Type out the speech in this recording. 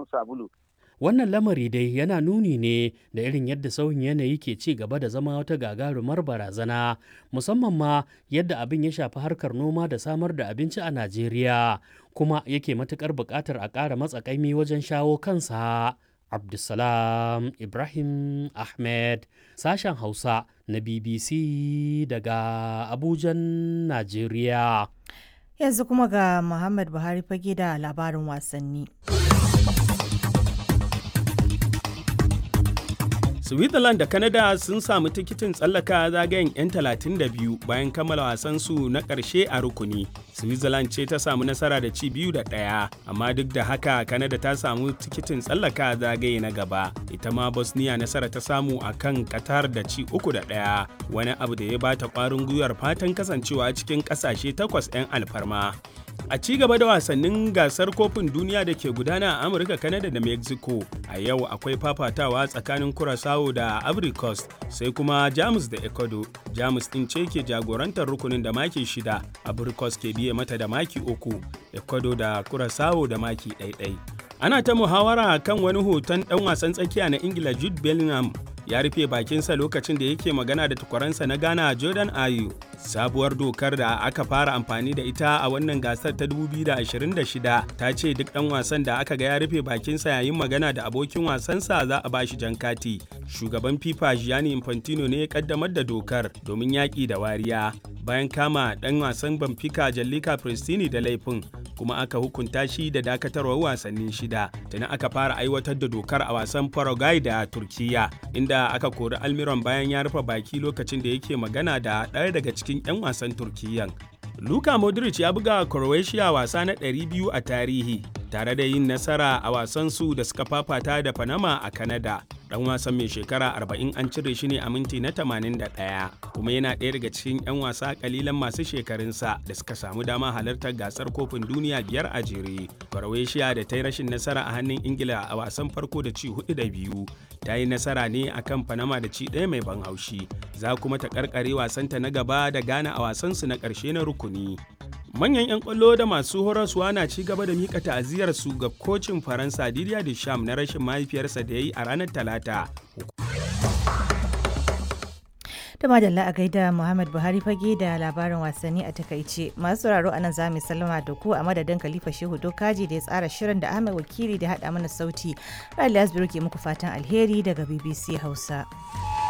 samu sabulu Wannan lamari dai yana nuni ne da irin yadda sauyin yanayi ke ci gaba da zama wata gagarumar barazana, musamman ma yadda abin ya shafi harkar noma da samar da abinci a Najeriya, kuma yake matuƙar buƙatar a ƙara matsakaimi wajen shawo kansa. Abdulsalam Ibrahim Ahmed, sashen Hausa na BBC daga Abujan, Najeriya. Yanzu kuma ga Muhammad Buhari fage da labarin wasanni. Switzerland da Canada sun samu tikitin tsallaka zagayen 'yan 32 bayan kammala wasansu na ƙarshe a rukuni. Switzerland ce ta samu nasara da ci biyu da ɗaya, amma duk da haka Canada ta samu tikitin tsallaka zagaye na gaba. Ita ma Bosnia nasara ta samu a kan Qatar da ci uku da ɗaya, wani abu da ya bata ƙwarin gwiwar fatan kasancewa cikin ƙasashe takwas 'yan alfarma. A ci gaba da wasannin gasar kofin duniya da ke gudana a Amurka, Canada da Mexico, a yau akwai fafatawa tsakanin Curaçao da Ivory Coast, sai kuma Jamus da Ecuador. Jamus ɗin ce ke jagorantar rukunin da maki shida, Ivory Coast ke biye mata da maki uku, Ecuador da Curaçao da maki ɗaiɗai. Ana ta muhawara kan wani hoton ɗan wasan tsakiya na Ingila Jude Bellingham ya rufe bakinsa lokacin da yake magana da tukwaransa na Ghana Jordan Ayew. Sabuwar dokar da aka fara amfani da ita a wannan gasar ta 2026 ta ce duk ɗan wasan da aka ga ya rufe bakinsa yayin magana da abokin wasansa za a bashi jan kati. Shugaban FIFA Gianni Infantino ne ya kaddamar da dokar domin yaƙi da wariya bayan kama ɗan wasan Benfica Jallika Pristini da laifin kuma aka hukunta shi da dakatarwar wasanni shida. Tuni aka fara aiwatar da dokar a wasan Paraguay da Turkiya inda aka kori Almiron bayan ya rufe baki lokacin da yake magana da ɗaya daga cikin 'yan wasan Turkiyyan. Luka Modric ya buga Croatia wasa na 200 a tarihi tare da yin nasara a wasan su da suka fafata da Panama a Canada. Dan wasan mai shekara 40 an cire shi ne a minti na 81 kuma yana ɗaya daga cikin 'yan wasa kalilan masu shekarunsa da suka samu dama halartar gasar kofin duniya biyar a jere. Croatia da ta yi rashin nasara a hannun Ingila a wasan farko da ci hudu da biyu ta yi nasara ne akan Panama da ci ɗaya mai ban haushi. Za kuma ta karkare wasanta na gaba da Ghana a wasansu na ƙarshe na rukuni. Manyan 'yan kwallo da masu horaswa na ci gaba da mika ta'aziyar su ga kocin Faransa Didier Deschamps na rashin mahaifiyarsa da ya yi a ranar Talata. da madalla a gaida Muhammad Buhari fage da labarin wasanni a takaice. Masu sauraro a nan za mu sallama da ku a madadin Khalifa Shehu Dokaji da ya tsara shirin da Ahmed Wakili da haɗa mana sauti. Rali Asbiru ke muku fatan alheri daga BBC Hausa.